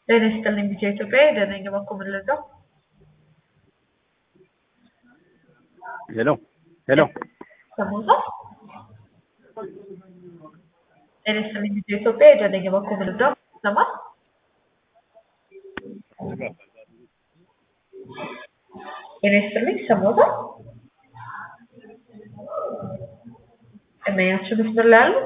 ጤና ይስጥልኝ ቢጫ ኢትዮጵያ ደህና ነኝ። እባክዎ ምን ልርዳው? ሄሎ ሄሎ ሰሞኑን ጤና ይስጥልኝ ቢጫ ኢትዮጵያ ደህና ነኝ። እባክዎ ምን ልርዳው? ይሰማል? ጤና ይስጥልኝ ሰሞኑን እመኛችሁ መስመር ላይ አሉ?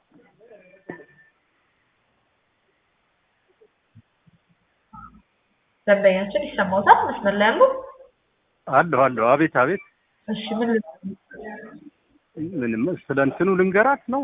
ደንበኛችን ይሰማዎታል? መስመር ላይ አሉ? አለሁ አለሁ። አቤት አቤት። እሺ ምን ልርዳው? ምንም ስለ እንትኑ ልንገራት ነው።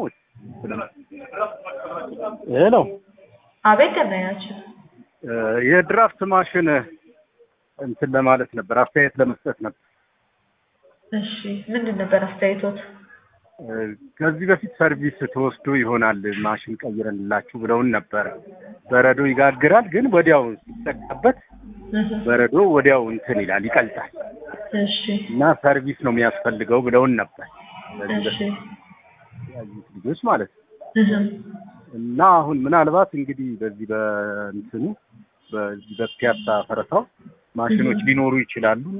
ሄሎ አቤት ደንበኛችን እ የድራፍት ማሽን እንትን ለማለት ነበር፣ አስተያየት ለመስጠት ነበር። እሺ ምንድን ነበር አስተያየቶት? እ ከዚህ በፊት ሰርቪስ ተወስዶ ይሆናል ማሽን ቀይረንላችሁ ብለውን ነበር። በረዶ ይጋግራል፣ ግን ወዲያው ሲጠቃበት እህ በረዶ ወዲያው እንትን ይላል ይቀልጣል እሺ እና ሰርቪስ ነው የሚያስፈልገው ብለውን ነበር። ከዚህ እሺ በፊት ያዩት ልጆች ማለት ነው። እህ እና አሁን ምናልባት እንግዲህ በዚህ በእንትኑ በዚህ በፒያሳ ፈረሳው ማሽኖች ሊኖሩ ይችላሉ እና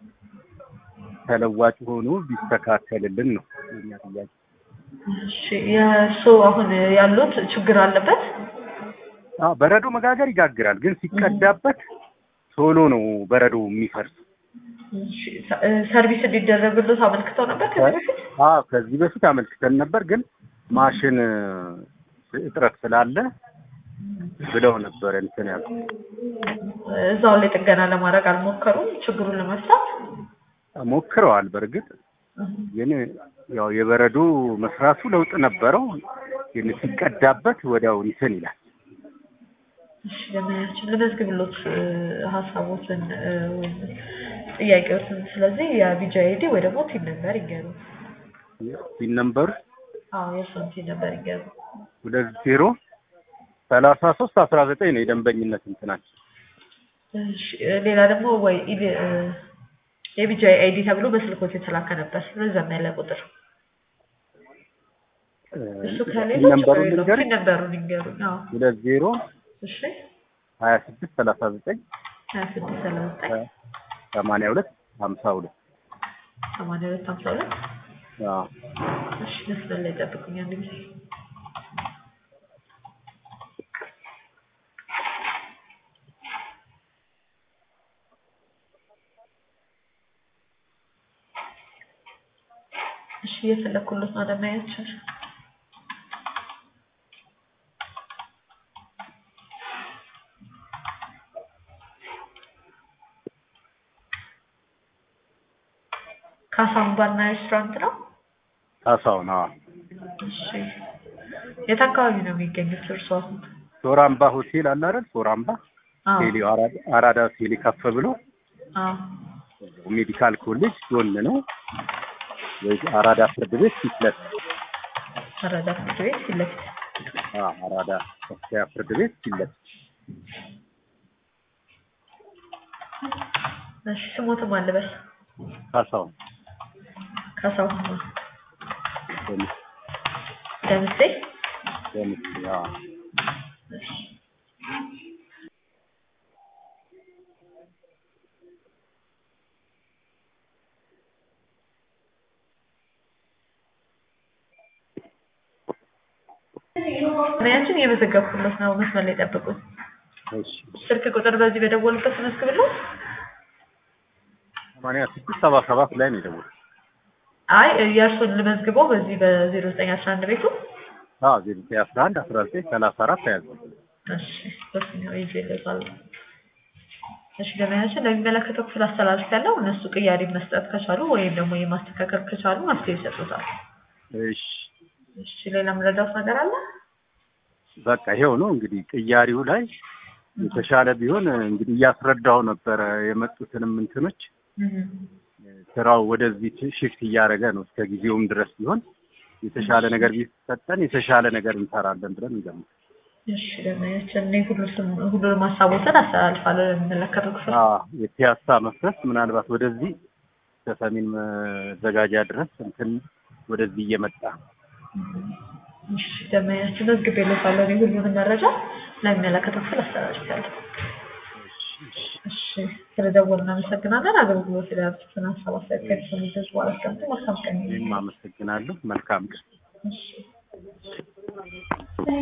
ተለዋጭ ሆኖ ቢስተካከልልን ነው የኛ ጥያቄ። እሺ የእሱ አሁን ያሉት ችግር አለበት? አዎ በረዶ መጋገር ይጋግራል፣ ግን ሲቀዳበት ቶሎ ነው በረዶ የሚፈርስ። እሺ ሰ- እ ሰርቪስ እንዲደረግሎት አመልክተው ነበር ከዚህ በፊት? አዎ ከዚህ በፊት አመልክተን ነበር፣ ግን ማሽን እጥረት ስላለ ብለው ነበር እንትን ያሉ እዛው ላይ ጥገና ለማድረግ አልሞከሩም ችግሩን ለመፍታት? ሞክረዋል። በእርግጥ ግን ያው የበረዶ መስራቱ ለውጥ ነበረው፣ ግን ሲቀዳበት ወዲያው እንትን ይላል። እሺ ለማያችን ልመዝግብሎት እ ሀሳቦትን እ ወይም ጥያቄዎትን ስለዚህ የቢጂ አይዲ ወይ ደግሞ ቲን ነበር ይገሩ። ሲን ነምበሩ አዎ የእሱን ቲን ነበር ይገሩ። ሁለት ዜሮ ሰላሳ ሶስት አስራ ዘጠኝ ነው የደንበኝነት እንትናቸው። እሺ እ ሌላ ደግሞ ወይ ኢቢ- እ የቢጂ አይዲ ተብሎ በስልኮት የተላከ ነበር ረዘም ያለ ቁጥር እሱ ከሌለ ነምበሩን ችግር የለውም። ልንገርህ ቲን ነበሩን ይንገሩኝ። አዎ ሁለት ዜሮ እሺ ሀያ ስድስት ሰላሳ ዘጠኝ ሀያ ስድስት ሰላሳ ዘጠኝ ሰማንያ ሁለት ሀምሳ ሁለት ሰማንያ ሁለት ሀምሳ ሁለት አዎ እሺ መስመር ላይ ጠብቁኝ አንድ ጊዜ እሺ እየፈለኩለት ነው ደማያችን ካሳም ባርና ሬስቶራንት ነው ካሳሁን አዎ እሺ የት አካባቢ ነው የሚገኙት እርስዎ አሁን ሶራምባ ሆቴል አለ አይደል? ሶራምባ አዎ ቴሌ አራዳ አራዳ ቴሌ ከፍ ብሎ አዎ ሜዲካል ኮሌጅ ጎን ነው። ወይ አራዳ ፍርድ ቤት ፊት ለፊት አራዳ ፍርድ ቤት ፊት ለፊት አዎ አራዳ ከፍተኛ ፍርድ ቤት ፊት ለፊት እሺ ስሞትም አልበስ ካሳሁን ካሳሁን ደምስ ደምሴ ደምስ አዎ እሺ ሙያችን እየመዘገብኩለት ነው። መስመር ላይ ጠብቁኝ። እሺ ስልክ ቁጥር በዚህ በደወሉበት መዝግብለት። ሰማንያ ስድስት ሰባ ሰባት ላይ ነው የደወልኩት። አይ የእርሱን ልመዝግበው በዚህ በዜሮ ዘጠኝ አስራ አንድ ቤቱ። አዎ ዜሮ ዘጠኝ አስራ አንድ አስራ ዘጠኝ ሰላሳ አራት ተያዘ። እሺ በስኛው ይዤ እልካለሁ። እሺ ለሙያችን ለሚመለከተው ክፍል አስተላልፍ ያለው እነሱ ቅያሪ መስጠት ከቻሉ ወይም ደግሞ የማስተካከል ከቻሉ መፍትሄ ይሰጡታል። እሺ እሺ ሌላ የምረዳውት ነገር አለ? በቃ ይሄው ነው እንግዲህ ቅያሪው ላይ የተሻለ ቢሆን እንግዲህ እያስረዳው ነበረ የመጡትንም እንትኖች እህ ስራው ወደዚህ ሽፍት እያደረገ ነው። እስከ ጊዜውም ድረስ ቢሆን የተሻለ ነገር ቢሰጠን የተሻለ ነገር እንሰራለን ብለን እንገምት። እሺ ለሙያችን እኔ ሁሉም ሁሉንም ሀሳቦችን አስተላልፋለሁ ለሚመለከተው ክፍል። የፒያሳ መፍረስ ምናልባት ወደዚህ ከሰሜን መዘጋጃ ድረስ እንትን ወደዚህ እየመጣ እሺ ደንበኛችን መዝግቤልዎታለሁ። እኔ ሁሉንም መረጃ ለሚመለከተው ክፍል አስተላልፌያለሁ። እሺ ስለደወሉ እናመሰግናለን። አገልግሎት ስለያዙትን ሀሳብ አስተያየት ከሚሰሙ ህዝብ በኋላ አስቀምጡ። መልካም ቀን ይሁን። እኔም አመሰግናለሁ። መልካም ቀን። እሺ